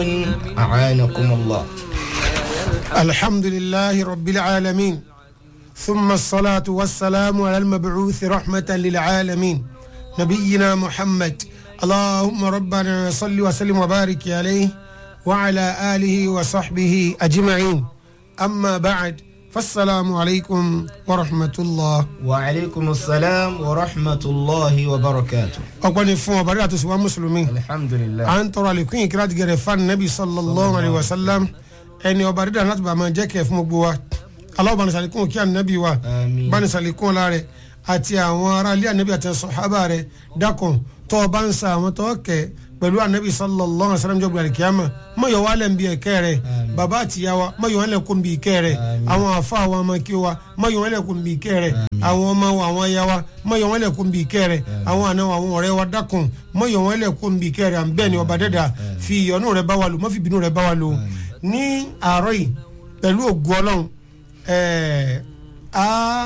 أعانكم الله الحمد لله رب العالمين ثم الصلاة والسلام على المبعوث رحمة للعالمين نبينا محمد اللهم ربنا صل وسلم وبارك عليه وعلى آله وصحبه أجمعين أما بعد فالسلام عليكم ورحمة الله وعليكم السلام ورحمة الله وبركاته أقبل فون وبركاته سوى مسلمين الحمد لله à ń tọrọ àlékún ìkírà ti gẹrẹ fún anabi sallallahu alayhi wa sallam ẹni ọba dídá láti bá máa jẹ́ kẹ́ fún gbogbo wa aláwọ̀ bá ní sàlékún kí anabi wa Àmín. bá ní sàlékún ọ̀la rẹ̀ àti àwọn ará ilé anabi àti sọ̀hábà rẹ̀ dákun tó o bá ń sa àwọn tó kẹ́ pẹ̀lú anabi sallallahu alayhi wa sallam jọ́gbìn àríkíyàmà má yọ wálẹ̀ ń bí ẹ̀kẹ́ rẹ̀ bàbá àti ìyá wa má yọ wálẹ̀ kó ń bí ìkẹ́ rẹ̀ àwọn àfa àwọn ọmọ kí wa má yọ wálẹ̀ kó ń bí ìkẹ́ rẹ̀ àwọn ọmọ wa àwọn aya wa má yọ wálẹ̀ kó ń bí ìkẹ́ rẹ̀ àwọn àna wa àwọn ọ̀rẹ́ wa dákun má yọ wálẹ̀ kó ń bí ìkẹ́ rẹ̀ à ń bẹ́ẹ̀ ni ọba dẹ́dà fi ìyọ́nú rẹ̀ bá wa lò má fi bínú rẹ̀ bá wa lò ní àárọ̀ yìí pẹ̀lú ògùn ọlọ́run ẹ̀ẹ́ á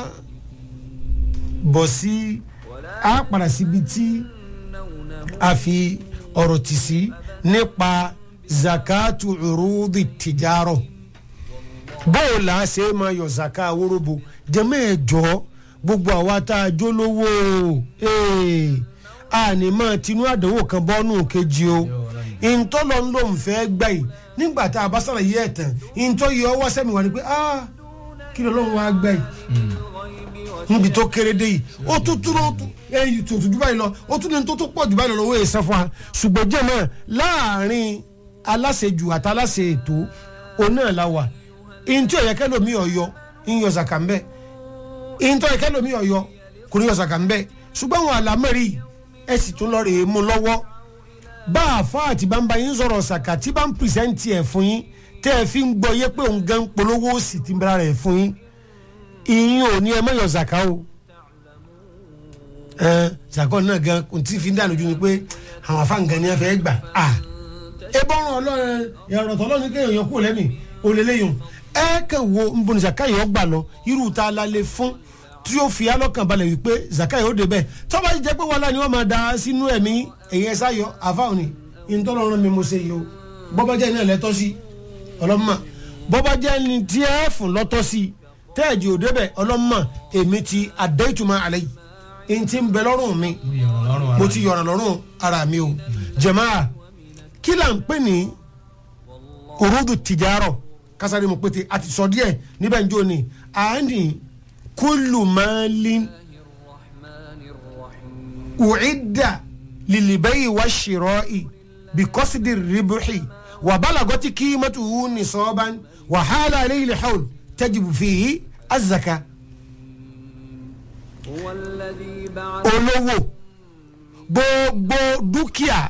bọ̀ sí á padà síbi tí a fi ọ̀rọ̀ tì sí nípa zakatu urudi tijaro bóò là á ṣe é máa yọ zaka aworobo jẹ́mọ́ ẹ̀ jọ gbogbo àwa tá a jó lówó ee, a ní máa tinú àdánwò kan bọ́nù kejì o ìntọ́lọ́ ń lò ń fẹ́ gbà yìí nígbà tá a bá sọ̀rọ̀ yìí ẹ̀ tán ìntọ́ yìí ọwọ́ sẹ́mi wà ní pé ah kí ló lọ́wọ́ wa gbà yìí níbi tó kéré dé yìí ó tún tún ó tún ẹyìn tó tún jù báyìí lọ ó tún ní tó tún pọ̀ jù báyìí lọ lọ́wọ́ èsàn fún wa ṣùgbọ́n jẹ́ náà láàrin aláṣejù àti aláṣe ètò òun náà la wà ìntí ọ̀yẹ́kẹ́ lomi ọ̀yọ́ ìyọ̀ zàkà ńbẹ́ ìntí ọ̀yẹ́kẹ́ lomi ọ̀yọ́ kò ní yọ̀ zàkà ńbẹ́ ṣùgbọ́n àwọn àlámẹ́rì ẹ̀ sì tún lọ rèé mú lọ́wọ́ bá a fa àti bá ń bá yín sọ̀rọ̀ ṣàkà tí bá ń pìrìsẹ́ǹtì ẹ̀ fún yín tẹ́ ẹ fi ń gbọ́ yé pé òun gan polówó òsì ti ń bára rẹ̀ fún yín ìyín ò ní ẹ mọ̀yọ̀ ṣàkà o ẹ ṣàkọ náà gan kò tí fi ń dànù ju ni pé àwọn afáǹgàn ni ẹ fẹ́ gbà á ẹ bọ́rùn ọlọ́run ẹ̀rọ tọ́lọ́run kéèyàn yọ kúrò lẹ́mì olèléyìn ẹ kẹ wo nbọnì ṣàkà yìí ọgbà lọ irú ta la lè fún tí ó fi alọ́kàn balẹ̀ wípé zaka yìí ó dé bẹ́ẹ̀ tọ́ba jẹ́ pé wàhálà ni wọ́n máa da sínú ẹ̀mí ẹ̀yẹ sáyọ àfáwọn ni ìtọ́lọ́run mi mo ṣe yìí o bọ́bá jẹ́ iná lẹ́tọ́ sí ọlọ́mọ bọ́bá jẹ́ ni tí ẹ fún lọ́tọ́ sí tẹ́ẹ̀jì ò débẹ̀ ọlọ́mọ èmi ti àdéhùtùmọ̀ àlẹ́ yìí n ti ń bẹ lọ́rùn mi mo ti yọ̀ràn lọ́rùn ara mi o jẹ̀máà kí là ń pè ní òrùdù tìjárọ̀ kásáré mo pété àti sọ díẹ̀ níbẹ̀ ń jó ni à ń ní kúlù máàlín ucidda lilibayi wa shiroi bikosidi ribuxi wa balagoti kiimatuhu nisoban wa xaala alayhi lxawl tajibu fihi azaka هو الذي بعث olówó gbogbo dúkìá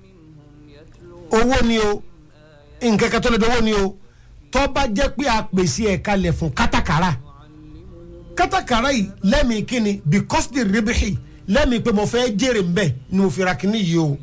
owó ni o nǹkan kan tó lè dówó ni o tó bá jẹ́ pé a pèsè ẹ̀ kalẹ̀ fún kátàkárà kátàkárà yìí lẹ́mìí kíni because the ribihi lẹ́mìí pé mo fẹ́ jèrè ń bẹ̀ ni mo fi ra kíní yìí o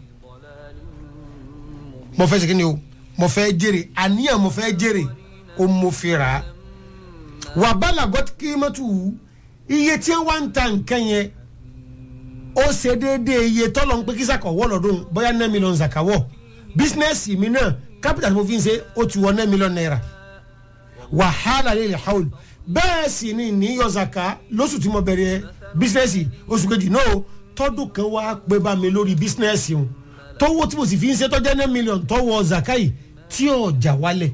mo fẹ́ ṣe kíni o mo fẹ́ jèrè àníyàn mo fẹ́ jèrè o mo fi rà á wà bálàgọ́ kí mọ́tò wù iye tí wọ́n ń ta nǹkan yẹn ó ṣe déédéé iye tọ́lọ̀ ń pé kí sàkọ̀ wọ́ lọ́dún bóyá nine million zakawọ́ bísínẹ́sì mi náà capital tí mo fi ń ṣe ó ti wọ nine million naira wàhálà lè lè haul bẹ́ẹ̀ sì ni níyọ zaka lóṣù tí mo bẹ̀rẹ̀ bísínẹ́sì oṣù kejì náà tọ́dún kan wá pé bá mi lórí bísínẹ́sì o tówó tí mo sì fi ń ṣe tọ́jẹ́ nine million tọ́wọ́ zaka yìí tí ọjà wálẹ̀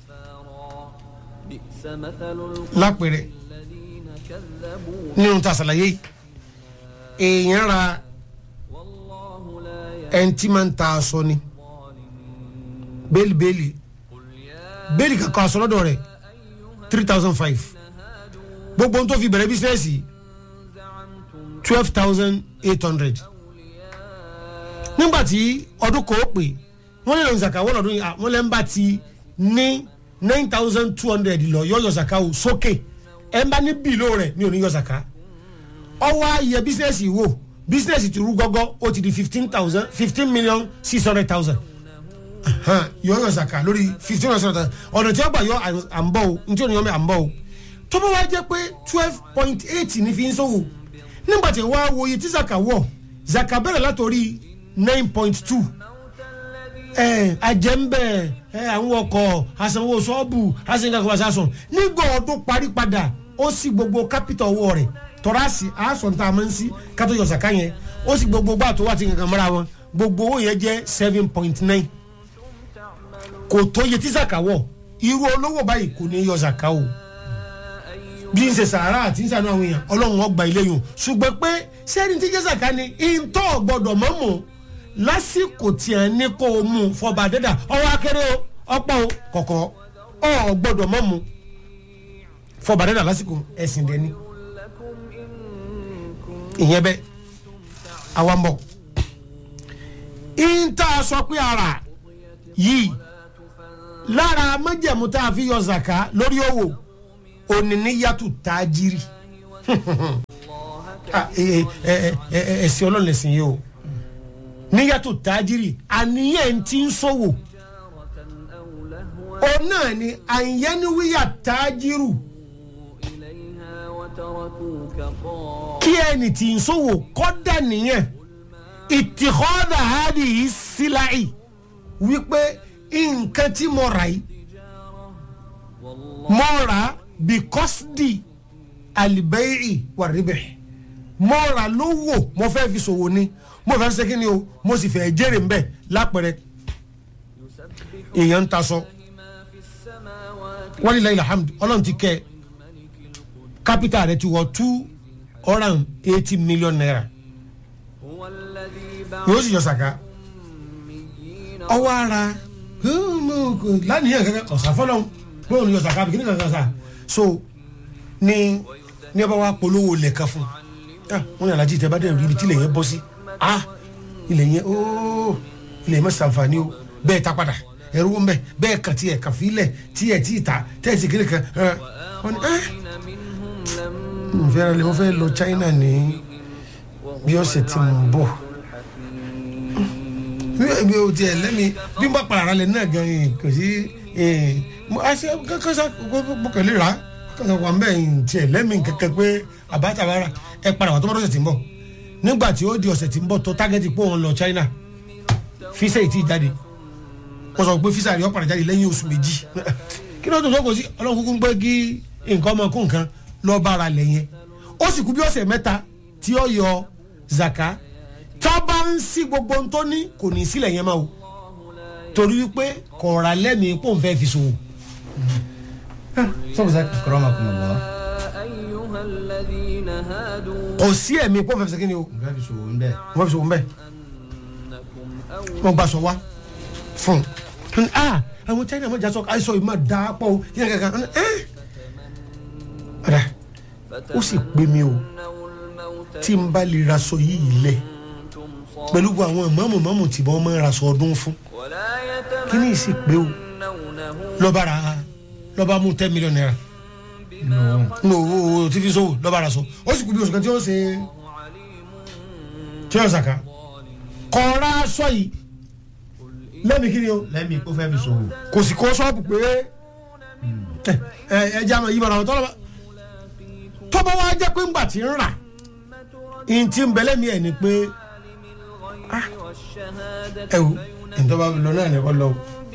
بئس مثل lápẹ̀rẹ̀ الذين كذبوا nínú ta àṣàlàyé yìí èèyàn ra والله لا ẹni tí máa ń ta aṣọ ni bẹ́ẹ̀lì bẹ́ẹ̀lì bẹ́ẹ̀lì kankan aṣọ lọ́dọ̀ rẹ̀ three thousand five gbogbo ohun tó fi bẹ̀rẹ̀ bísíǹsì twelve thousand eight hundred nígbà tí ọdún kan ó pè wọ́n lè lọ zaka wọ́n lọ́dún yìí à, wọ́n lè ń bá ti ní nine thousand two hundred lọ yọ yọ zaka o sókè ẹ̀ ń bá ní bìlò rẹ̀ ní òní yọ zaka ọwọ́ ayẹ bísíǹsì wò bísíǹsì ti rú gọ́gọ́ ó ti di fifteen thousand fifteen million six hundred thousand yọ yọ zaka lórí fifteen hundred thousand ọ̀nà tí wọ́n gbà yọ à ń bọ̀ o ní tí òní yọ mi à ń bọ̀ o tó bá wá jẹ́ pé twelve point eight ní fi ń sọ̀wọ́ nígbà tí wọ́n á wo iye tí zaka wọ̀ zaka bẹ̀rẹ̀ látòrí nine point two ẹ ajẹ́ńbẹ̀ ẹ àwọn ọkọ̀ asanwó sọ́ọ̀bù asanwó asanwó nígbà ọdún parí padà ó sì gbogbo kápítà owó rẹ̀ tọ́rasì àásọ̀ tá a máa ń sí kátó yọ sàká yẹn ó sì gbogbo gbà tó wà tí kankan mọ́ra wọn gbogbo owó yẹn jẹ́ seven point nine kò tó yẹ tí sàká wọ̀ irú olówó báyìí kò ní yọ sàká o bí n ṣe sàárà àti n sànú àwọn èèyàn ọlọ́run ọgbà ilé yòó ṣùgbọ́n pé sẹ́ni tí jẹ́ sàká ni ìntọ́ gbọ́dọ̀ mọ́ mọ́ lásìkò tí a ní kó o mú fọba dẹ́dà ọwọ́ akéré o ọ̀pọ̀ o kọ̀kọ́ ọ̀ gbọ́dọ̀ mọ́ mu fọba dẹ́dà lásìkò ẹ̀sìn dẹ́ni ìyẹn bẹ́ẹ̀ àwa ń bọ̀ ìntà sọ pé ara yìí lára májẹ̀mú tá a fi yọ zaka lórí owó oníníyàtú tájírì ẹ̀sìn ọlọ́run ẹ̀sìn yìí o níyàtò tájírì àníyàn tí ń sòwò ó náà ni àyẹnuwíyà tájírù إليها وتركوك قائما kí ẹni tí ń sòwò kọ́dà nìyẹn ìtìkọ́dà hádì yìí síláì wípé nǹkan tí mo rà yìí mo rà bíkọ́sìdì àlìbẹ́yì wà ríbẹ̀ mo rà lówó mo fẹ́ fi sòwò ni mo fẹ́ ṣe kí ni o mo sì fẹ́ jèrè mbẹ́ lápẹ̀rẹ̀ èèyàn ń ta sọ wọ́n ní lẹ́yìn alhamdu ọlọ́run ti kẹ́ ẹ capital rẹ ti wọ two hundred and eighty million naira هو الذي بعث yóò sì yọ sàká الأميين ọwọ́ ara lánìyàn kankan ọ̀sà fọlọ́n bóun ni yọ sàká bí kíní kankan sà so ní ní ọba wa polówó lẹ̀ka fún ah wọn ní alájí tẹ bá dẹ̀ rí ibi tí ilẹ̀ yẹn bọ́ sí ah ilẹ̀ yẹn ooo ilẹ̀ yẹn mọ̀ sànfàní o bẹ́ẹ̀ ta padà ẹ̀rú wọn bẹ́ẹ̀ bẹ́ẹ̀ kàn tiẹ̀ kàn fílẹ̀ tiẹ̀ tí ì ta tẹ̀ sí kíní kan ẹ̀ wọ́n ní ẹ́ منهم لم n fẹ́ lọ mo fẹ́ lọ China ní bí ọ̀sẹ̀ tí mo ń bọ̀ mi ò tiẹ̀ lẹ́mi bí n bá para ara lẹ̀ náà gan yìí kò sí mo a ṣe kankan sa bọ́kẹ̀lẹ́ ra kankan wà mbẹ́ yìí tiẹ̀ lẹ́mi kankan pé àbátàbára ẹ padà wà tó bá dọ̀sẹ̀ tí ń bọ̀ nígbà tí ó di ọ̀sẹ̀ tí ń bọ̀ tó tágẹ́tì pé òun lọ China fíṣẹ́ yìí ti jáde wọ́n sọ pé fíṣà rẹ̀ ó padà jáde lẹ́yìn oṣù méjì kí ló tó tó kò sí ọlọ́run kúkú ń pẹ́ kí nǹkan ọmọ kó nǹkan lọ́ọ́ bára lẹ̀ yẹn ó sì kú bí ọ̀sẹ̀ mẹ́ta tí ó yọ zaka tó bá ń sí gbogbo ohun tó ní kò ní sílẹ̀ yẹn máa o torí wípé kọ̀ọ̀rà lẹ́mìí pò ń fẹ́ fi sòwò. sọ́kùn sá Akramakumullah. أيها الذين هادوا kò sí ẹ̀mí pò ń fẹ́ fi sẹ́kìnì o nǹkan fi ṣòwò ń bẹ̀. wọ́n fi sòwò ń bẹ̀ أنكم أو wọ́n gbà sọ wá fún un ah àwọn China wọ́n jà sọ àìsàn yìí máa dà á pọ̀ o yíyan kankan ẹ́ ọ̀dà ó sì pè mí o تمنوا الموت tí n bá lè raṣọ yìí lẹ̀ أنتم صادقون pẹ̀lú gbogbo àwọn ìmọ̀ọ́mù mọ̀ọ́mù tí wọ́n máa ń raṣọ ọdún fún ولا kí ni ìsì pé o يتمنونه lọ́ba ra lọ́ba mú ten million naira ní owó owó tí fi sówò lọ́ba ra sọ ó sì kú bí oṣù kan tí ó ṣe tí ó ṣàkà kọ́ra aṣọ yìí lẹ́mi kí ni o lẹ́mi kó fẹ́ fi ṣòwò. kò sì kó ṣọ́ọ̀bù pé ẹ ẹ ẹ jẹ́ àmọ́ yìí bára wọn tọ́lọ́ba tọ́ba wa jẹ́ pé ńgbà tí ń rà ìyìn tí ń bẹ̀lẹ́ mi ẹ̀ ni pé والشهادة ẹ wò ìtọ́ba lọ náà ní kọ́ lọ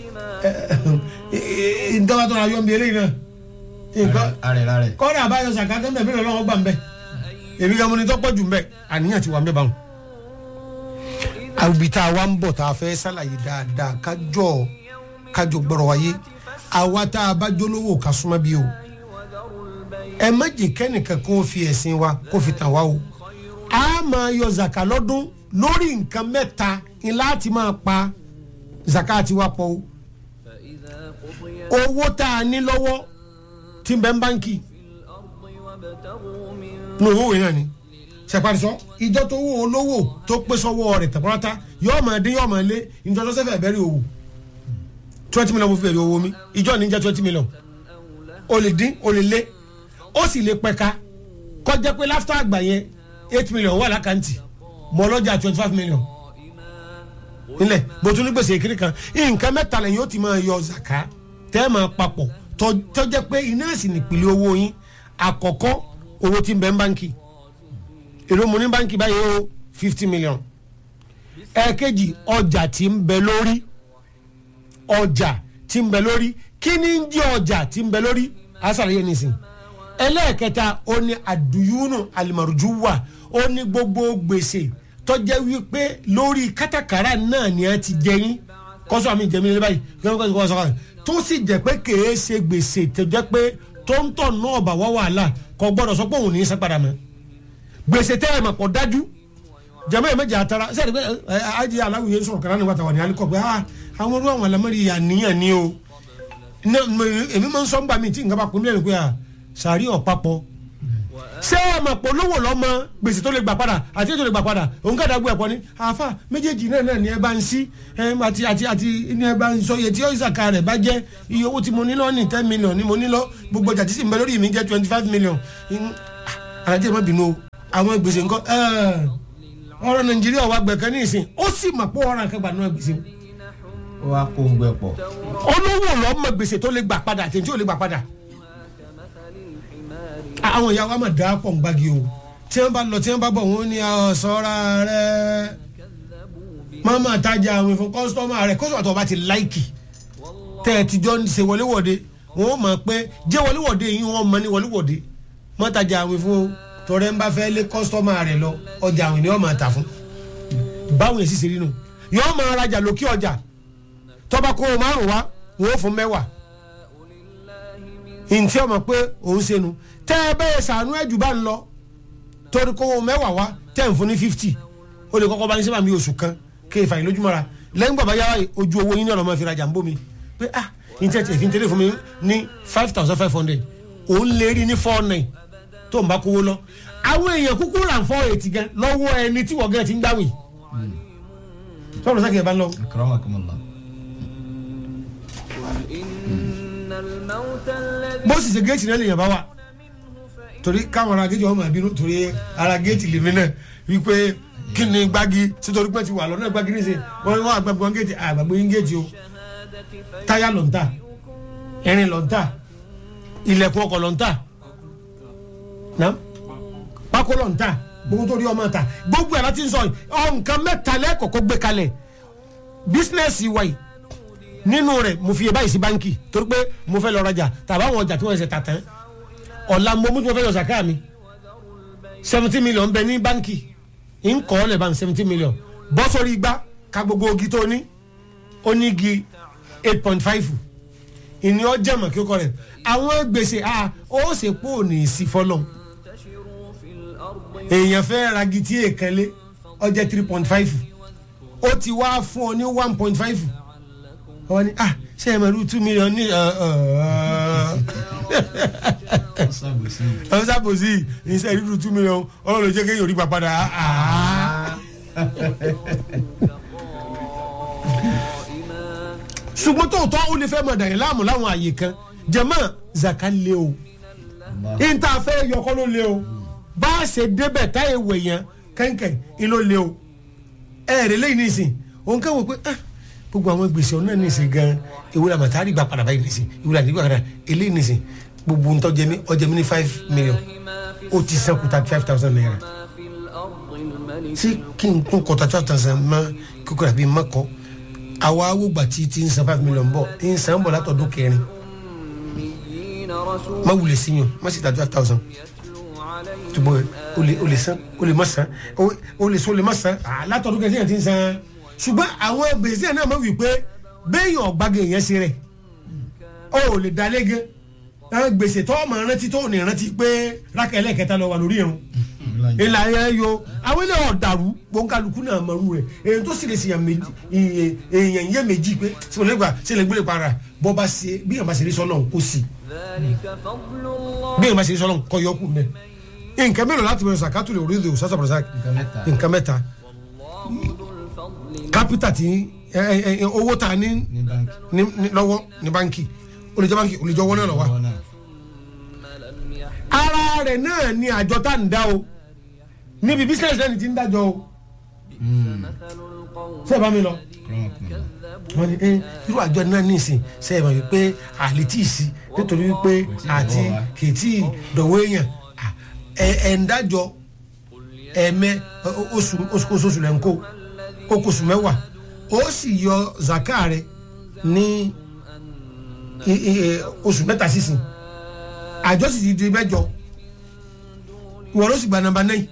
ìtọ́ba tó ra yọ̀ ń bí eléyìí náà nǹkan arẹ̀ra rẹ̀. kọ́dà àbáyọ sàkátẹ́ mbẹ́ bílẹ̀ lọ́wọ́ gbà mbẹ́ èmi gan mo ní tọ́pọ̀ jù mbẹ́ àníyàn ti wà mbẹ́ báwọn. àwùbí tá a wá ń bọ̀ tá a fẹ́ sàlàyé dáadáa kájọ kájọ gbọ́rọ̀ wáyé àwa tá a bá jólówó ká súnmọ́ bí o ẹ má jẹ́ kẹ́nìkan kó fi ẹ̀sìn wa kó fi tàn wá o a máa yọ zaka lọ́dún lórí nǹkan mẹ́ta ni láti máa pa zaka ti wa pọ̀ o فإذا قضيت owó tá a ní lọ́wọ́ tí ń bẹ ń báńkì الأرض وابتغوا من ní owó yẹn náà ni sẹparisọ ìjọ tó wó olówó tó pé sọ́wọ́ rẹ̀ tẹpọlọta yọọ máa dín yọọ máa lé ìjọ tó sẹfẹ bẹ̀rẹ̀ owó twenty million mo fi bẹ̀rẹ̀ owó mi ìjọ ní jẹ twenty million o lè dín o lè lé ó sì lè pẹ̀ka kọjá pé láfítà àgbà yẹn eight million wà lákàntì mọ lọ́jà twenty five million nílẹ̀ bótú ní gbèsè kiri kan nǹkan mẹ́ta lẹ́yìn ó ti máa yọ zaka tẹ́ ẹ máa papọ̀ tó- tó jẹ́ pé iná sì nìpìlẹ̀ owó yín àkọ́kọ́ owó tí ń bẹ ń báńkì èrò mo ní báńkì báyìí ó fifty million ẹ̀ẹ̀kejì ọjà tí ń bẹ lórí ọjà tí ń bẹ lórí kí ni ń jẹ́ ọjà tí ń bẹ lórí àṣàlàyé nìsín ẹlẹ́ẹ̀kẹta ó ní àdùyúnù àlìmọ̀rùjúwà ó ní gbogbo gbèsè tọ́jẹ́ wípé lórí kátàkárà náà ni a ti jẹyìn kọ́sọ́ àmì ìjẹ́mi lé báyìí kọ́sọ́ kọ́sọ́ kọ́sọ́ tó sì jẹ́ pé kèé ṣe gbèsè tó jẹ́ pé tó ń tọ̀ náà bà wá wàhálà kò gbọ́dọ̀ sọ pé òun ní í san padà mọ́ gbèsè tẹ́ ẹ̀ mọ̀ pọ̀ dájú jama yi méjì atara sẹ́ni pé ẹ ajé aláwìyé sọ̀rọ̀ kan ní wàtà wà ní alikọ̀ pé ah àwọn ọdún àwọn alamẹ́rì àníyàn ni o ní èmi máa ń sọ ń gbà mí tí nǹkan bá pín mílíọ̀nù pé ah sàárì ọ̀pápọ̀ ṣé ẹ mọ̀ pé olówó lọ́mọ gbèsè tó lè gbà padà àti ètò lè gbà padà òun kàdá gbé ẹ̀pọ̀ ni àáfà méjèèjì náà náà ni ẹ bá ń sí ẹ àti àti àti ni ẹ bá ń sọ iye tí ìsàkà rẹ̀ bá jẹ́ iye owó tí mo ní lọ ní ten million ni mo ní lọ gbogbo ọjà tí sì ń bẹ lórí mi jẹ́ twenty five million àràjẹ́ má bínú o àwọn gbèsè ńkọ́ ọ̀rọ̀ nàìjíríà wà gbẹ̀kan ní ìsìn ó sì mọ̀ pé ọ̀rọ̀ àkàgbà náà gbèsè ó wá kó gbẹ pọ̀ olówó lọ́mọ gbèsè tó lè gbà padà àti tí ò lè gbà padà àwọn ìyá wa mà dá pọ̀ ń gbági o tí wọ́n bá lọ tí wọ́n bá bọ̀ wọ́n ní ọ̀sọ́ra rẹ̀ máma tajà àwọn ìfún kọ́sítọ́mà rẹ̀ kọ́sítọ́mà tó bá ti láìkì tẹ́ ẹ ti jọ ń ṣe wọléwọ̀de wọ́n mọ̀ pé jẹ́ wọléwọ̀de yìí wọ́n mọ̀ ní wọléwọ̀de mọ́ tajà àwọn ìfún o tọrẹ ń bá fẹ́ lé kọ́sítọ́mà rẹ̀ lọ ọjà àwọn ènìyàn máa tà fún báwọn èsì ṣe rí nù yọ́ọ́ máa rajà lókè ọjà tọ́ba kó o márùn wá wọ́n fún mẹ́wàá ntí ọmọ pé òun ṣe nu tẹ́ ẹ bẹ́ẹ̀ sànú ẹ̀jù bá ń lọ torí kó o mẹ́wàá wá tẹ́ ń fún ní fifty o lè kọ́kọ́ bá ní sábà mi oṣù kan kí n fà yín lójúmọ́ra lẹ́yìn bàbá yàrá ojú owó yín ní ọ̀nà máa fi rajà ń bómi pé ah ntí ẹ̀ fi ń tẹ́lẹ̀ fún mi ní five thousand five hundred òun lè rí ní four nine tó ń bá kówó lọ àwọn èèyàn kúkú rà ń fọ́ ètì gan lọ́wọ́ ẹni tí wọ́n gẹ́gẹ́ ti ń gbáwìn sọ́dọ̀ sákì ẹ̀ bá ń lọ. akramakumullah إن الموت الذي bó sì ṣe géètì náà lèèyàn bá wà torí káwọn ará géètì wọn máa bínú torí ara géètì lèmi náà wípé kí ni gbági sítorí pé ti wà lọ́nà gbági ní sè wọ́n wọ́n àgbàgbọ́ wọn géètì àgbàgbọ́ yín géètì o táyà ló ń tà ẹ̀rìn ló ń tà ilẹ̀kùn ọkọ̀ ló ń tà náà pákó ló ń tà gbogbo tó rí ọmọ ta gbogbo ẹ̀ láti ń sọ ọ nǹkan mẹ́ta lẹ́kọ̀ọ́kọ́ gbé kalẹ̀ bísínẹ́sì wa yìí nínú rẹ̀ mo fi báyìí sí báńkì torí pé mo fẹ́ lọ rajà tàbí àwọn ọjà tí wọ́n ṣe tà tán ọ̀la mo mú tí mo fẹ́ yọ sàkáà mi seventeen million bẹ ní báńkì ń kọ́ ọ́ lẹ̀ bá ń seventeen million bọ́ sórí igbá ka gbogbo ogi tó ní ó ní igi eight point five ìní ọjà mọ̀ kí ó kọ́ rẹ̀ àwọn gbèsè a ó ṣe pò ní sí fọlọ́ تنتشروا في الأرض èèyàn fẹ́ ragi tí èèkan lé ọjà three point five ó ti wá fún ọ ní one point five wọ́n ní ah ṣé ẹ mẹ́rù two million ní sábòsí ọ̀hún sábòsí iṣẹ́ ìrírù two million ọlọ́run ló jẹ́ kéèyàn rí gbà padà ah. قائما ṣùgbọ́n tóòtọ́ ó lè fẹ́ mọ̀ dàrí láàmú láwọn àyè kan jẹ̀mọ́ zaka lé o níta fẹ́ yọkọ́ ló lé o bá a ṣe débẹ̀ táyé wẹ̀ yẹn kẹ́ńkẹ́ ń ló lé o ẹ̀ẹ́dẹ̀ lẹ́yìn nísìn òun kẹ́ wò pé ah gbogbo àwọn gbèsè ọ̀nà nísìn gan ìwúrẹ́ àmàtárì gbà padà báyìí nísìn ìwúrẹ́ àdìgbà padà eléyìí nísìn gbogbo ntọ́ jẹmi ọjẹmi ní five million ما في ó ti sẹ́kù thirty five thousand naira ما في الأرض الملك ṣé kí n kún kọta twelve thousand mọ kókó àbí mọ́kọ àwa awógbà tí ti ń san five million bọ̀ ń san bọ̀ látọ̀dún kẹrin أميين رسول má wulẹ̀ sí yàn má sì ta twelve thousand يتلو عليهم tubọ̀ o lè o lè san o lè má san o o lè so o lè má san ah, látọ̀dún kẹrin yẹn ti ń san ṣùgbọ́n àwọn gbèsè náà má wí pé béèyàn ọ̀gbáge yẹn ṣe rẹ̀ o ò lè dalé gan àwọn gbèsè tó ọmọ rántí tó ní rántí pé rákà ẹlẹ́kẹta lọ wà lórí irun ìlà yẹn yo àwọn ilé ọ̀dàrú gbọ̀ǹkàlùkù náà mọ̀rú rẹ̀ èyí tó sì lè ṣèyàn méjì ìyẹn- èèyàn yẹ méjì pé sọlẹ̀ gbà sílẹ̀ gbélé para bọ́ bá ṣe bí yàn bá ṣe rí sọ́nà kó sì ذلك فضل الله bí yàn bá ṣe rí sọ́nà kọ́ yọ kù mẹ́ nǹkan mélòó láti bẹ̀rẹ̀ sàkátù lè orí ìdòwò sásà bọ̀rọ̀sà nǹkan mẹ́ta nǹkan mẹ́ta والله ذو الفضل kápítà tí ẹ, ẹ, ẹ, owó ta ní ní báńkì ní- ní- lọ́wọ́ ní báńkì ó lè jẹ́ báńkì ó lè jẹ́ owó náà lọ́wọ́ Owó náà. لم يحل ara rẹ̀ náà ni àjọ tá à ń dá o níbi bísíǹsì náà ni ti ń dájọ́ o مثل القوم ṣé ẹ bá mi lọ. كذبوا wọ́n ní ẹ irú àjọ náà nísìn ṣe é mọ̀ wípé àlétí sí nítorí wípé àti kì í tí ì dọ̀wọ́ èèyàn à, ẹ ẹ ń dájọ́ ẹ̀mẹ́ ọ- oṣù oṣù oṣù lẹ́ ń kó ó kó oṣù mẹ́wàá ó sì yọ zaka rẹ ní i- i- oṣù mẹ́ta sísìn àjọ sì ti di mẹ́jọ wọ́n ló sì gba nàmbà náà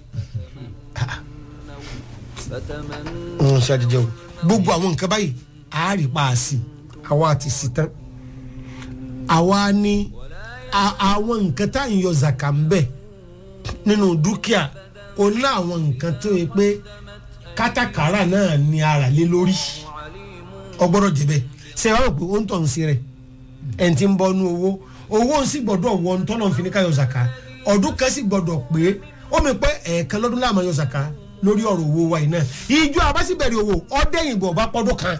فتمنوا ń ṣàdìjẹ o gbogbo àwọn nǹkan báyìí àárí pa á sí àwa àti sí tán àwa ní a- àwọn nǹkan tá à ń yọ zaka ń bẹ nínú dúkìá o ní àwọn nǹkan tó yẹ pé kátàkárà náà ní ara lé lórí ọgbọ́dọ̀ jẹ́bẹ̀ ṣe wá rò pé ó ń tọ̀ ń sí rẹ̀ ẹ̀ ń ti ń bọ́ nú owó owó ń sì gbọ́dọ̀ wọ ń tọ́nà fi ní ká yọ zaka ọdún kan sì gbọ́dọ̀ pé ó mi pé ẹ̀ẹ̀kan lọ́dún láàmú yọ zaka lórí ọ̀rọ̀ owó wa yìí náà ìjọ àbásíbẹ̀rẹ̀ owó ọ̀dẹ́yìnbó bá pọ́dún kan